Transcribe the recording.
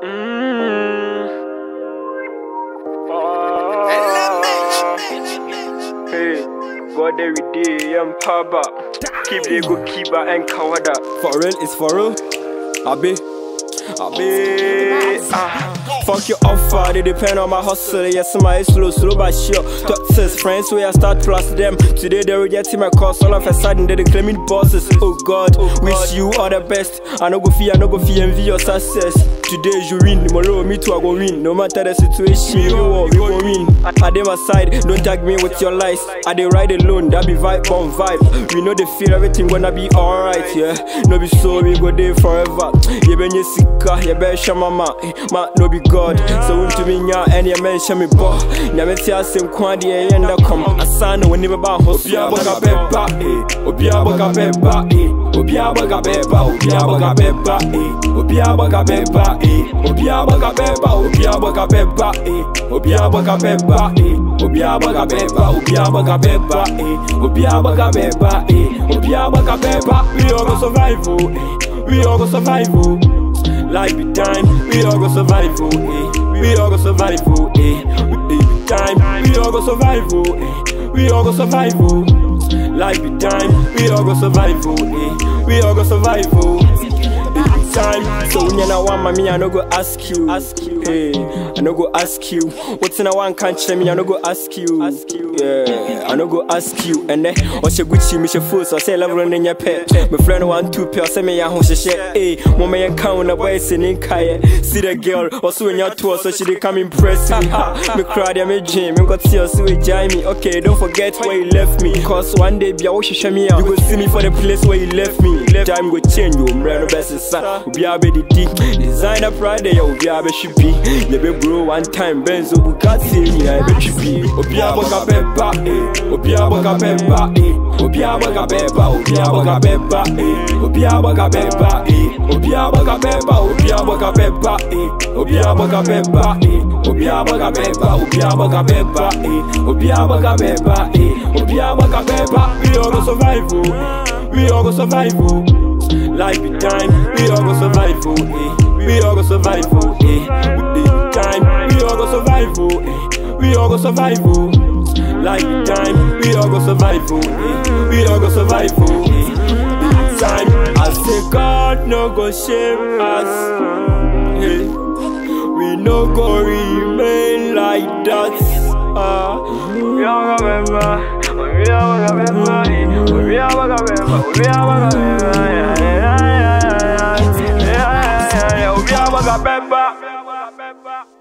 Hey, God every day, I'm Paba. Keep the good keeper and Kawada. For real, it's for real. Abi, Abi. Ah. Fuck your offer, they depend on my hustle. Yes, my slow, slow but sure. Doctors, friends, where I start plus them. Today they rejecting my course, all of a sudden they claiming bosses. Oh God, wish you all the best. I no go fear, I no go fear envy your success. Today you win, tomorrow me too I go win. No matter the situation, you will, we go win. I dey my side, don't tag me with your lies. I dey ride alone, that be vibe on vibe. We know they feel everything gonna be alright, yeah. No be so we go there forever. You ben sika, you ben mama, ma no be God. So won't to me nya and you mention me bo. Nyame ti asem kwa de ye nda kom. Asana woni me ba ho. Obi aboga beba, eh. Obi aboga beba, eh. Obi aboga beba, obi aboga beba, eh. Obi aboga beba, eh. Obi aboga beba, obi aboga beba, eh. Obi aboga beba, eh. Obi aboga beba, obi aboga beba, eh. Obi aboga beba, eh. Obi aboga beba. We all go survive, oh, eh. We all go survive, oh. Life be time, we all go survive, oh, eh. We all go survive, oh, eh. We be time, we all go survive, oh, eh. We all go survive, oh. Life be time, we all go survive, oh, eh. We all go survive, oh. It be time, so when you know one mommy, I no go ask you, ask you, hey, I no go ask you. What's in a one can't check me, I no go ask you, ask you, yeah, I no go ask you. And then, or she Gucci, me she fool, so I say level in your pet. My friend one two pair, say me ya home she share, hey, mama ya count a boy singing kaya. See the girl, also in your tour, so she dey come impress me. Ha, me cry, there me dream, me got tears, so it jai me. Okay, don't forget where you left me, cause one day be a wash me out. You go see me for the place where you left me. Time go change, you umbrella best son. Obi abe di di, designer pride, ya obi abe should be. You be bro one time, Benzo Bugatti, ya be should be. Obi abe ka beba, eh. Obi abe ka beba, eh. Obi abe ka beba, obi abe ka beba, eh. Obi abe ka beba, eh. Obi abe ka beba, obi abe ka beba, eh. Obi abe ka beba, eh. Obi abe ka beba, obi abe ka beba, eh. Obi abe ka beba, eh. Obi abe ka beba. We all go survive, oh. We all go survive, oh. Life be time, we all go survive, oh, eh. We all go survive, oh, eh. We be time, we all go survive, oh, eh. We all go survive, oh. Life be time, we all go survive, oh, eh. We all go survive, oh, eh. Be time, I say God no go shame us, eh. We no go remain like that, ah. We all go remember. We all go remember. We all go remember. We all go remember. Yeah, yeah, yeah, yeah, yeah, yeah, yeah, yeah. We all go remember.